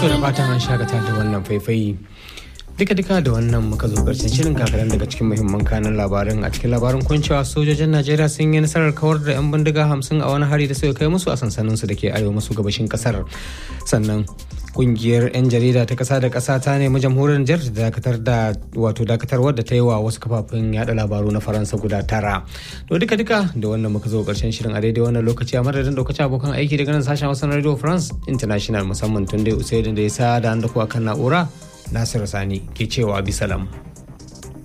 To da fatan an shakata da wannan faifai duka duka da wannan muka zo karshen shirin kakaran daga cikin muhimman kanan labarin a cikin labarin kuncewa sojojin najeriya sun yi nasarar kawar da 'yan bindiga hamsin a wani hari da suka kai musu a sansanin su da ke arewa maso gabashin kasar sannan kungiyar 'yan jarida ta kasa da kasa ta nemi jamhuriyar Nijar da dakatar da wato dakatarwar da ta yi wa wasu kafafen yada labaru na faransa guda tara to duka duka da wannan muka zo karshen shirin a daidai wannan lokaci a madadin lokacin abokan aiki daga nan sashen hausa na radio france international musamman tun dai usaidin da ya sa da an da kuwa kan na'ura Nasiru Sani ke cewa bisalam.